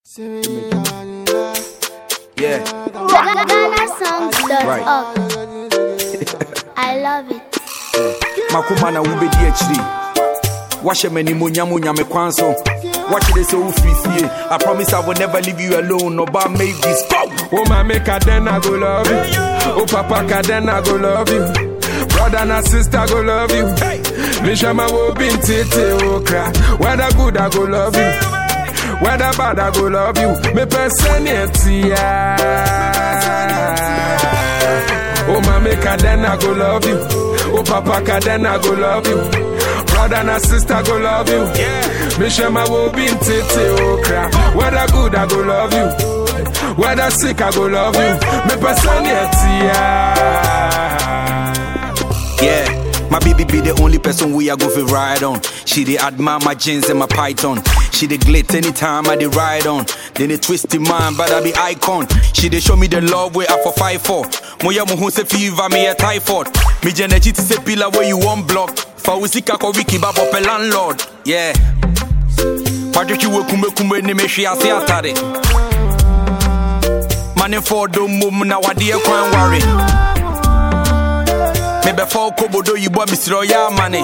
Yeah. GhanaSongs.org. I love it. makoma na wobɛdi akyiri wahyɛ m'animuonyam onyame kwan so wakyerɛ sɛ wofiri fie i promise i will never leave you alone ɔba make this go Oh, mommy, then I go love you. Oh, papa, then I go love you. Brother and sister go love you. Mishama will be tete okra. Whether good, I go love you. Whether bad, I go love you. Me personality. Oh, mommy, then I go love you. Oh, papa, then I go love you. Brother and sister go love you. Mishama will be tete okra. Whether good, I go love you. Whether sick, I go love you. Me personality. Yeah, my baby be the only person we are go for ride on. She dey admire my jeans and my python. She dey glit anytime I dey ride on. Then they twist in mind, but I be icon. She dey show me the love way I for fight for. Moya mo ho se fever me a typhoid. Me jenechi ti se pillar where you want block. Fa usika ko wiki babo pe landlord. Yeah. Patrick you kume kume ni me hwe ase atare. Money for do mum na wade kwan worry. mebɛfa wo kobodo yibɔ mesrɛ ɔyɛ amane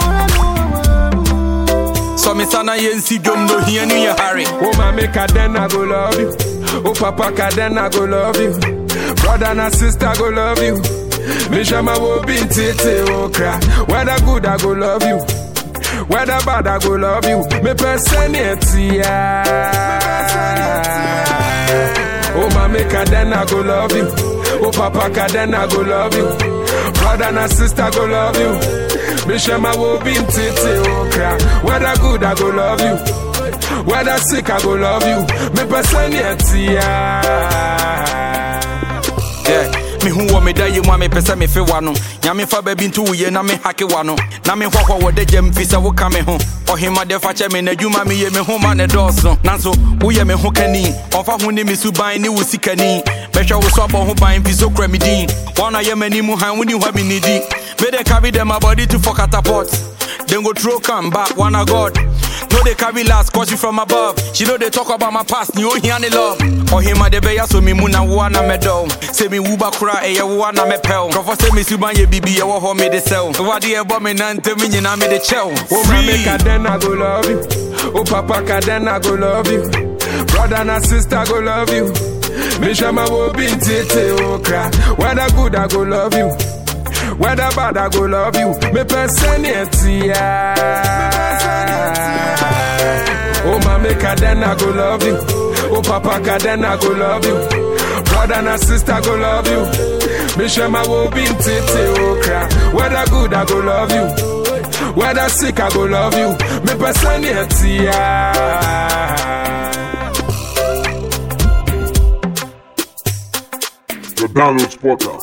sɔ me sa na yɛnsi dwom no hia no yɛ hare Oh, mommy, then I go love you. Oh, papa, then I go love you. Brother and sister go love you. Mishama will be tete okra. Whether good, I go love you. Whether bad, I go love you. Me personality. Oh, mommy, then I go love you. Oh, papa, then I go love you. Brother and sister go love you. Mishama will be tete okra. Whether good, I go love you. Whether sick, I go love you. Me personality. Yeah. me hu wɔ me da yi mu a mepɛ sɛ mefe wa no nyame fa baabi nto woyie na mehake wa no na mehɔhɔ wɔ da gyam fi sɛ woka me ho ɔhemade fa kyɛ me n'adwuma meyɛ me ho ma ne dɔɔso nanso woyɛ me ho kani ɔmfa ho ne me suban ne wo sikani bɛhwɛ wo so abɔ ho ban fi so kura me din wɔna yɛ m'anim han woni hɔ me nidi mede carry them my body to for catapult then go throw come back one a god no they carry last cause you from above she know they talk about my past ni ohi ani love ɔhema de bɛyɛ so me mu na woa na mɛdɔw sɛ me wuba kora ɛyɛ woa na mɛpɛw nkurɔfɔ sɛ me suban yɛ bibi ɛwɔ hɔ mede sɛw wade ɛbɔ me nantem nyinaa mede kyɛw Oh, mommy, then I go love you. Oh, papa, then I go love you. Brother and sister go love you. Mishama will be tete okra. Whether good, I go love you. Whether bad, I go love you. Me personality. Oh, mommy, then I go love you. Oh, papa, then I go love you. Brother and sister go love you. Mishama will be tete okra. Whether good, I go love you. Whether sick, I go love you. Me personality. The Download Spotter.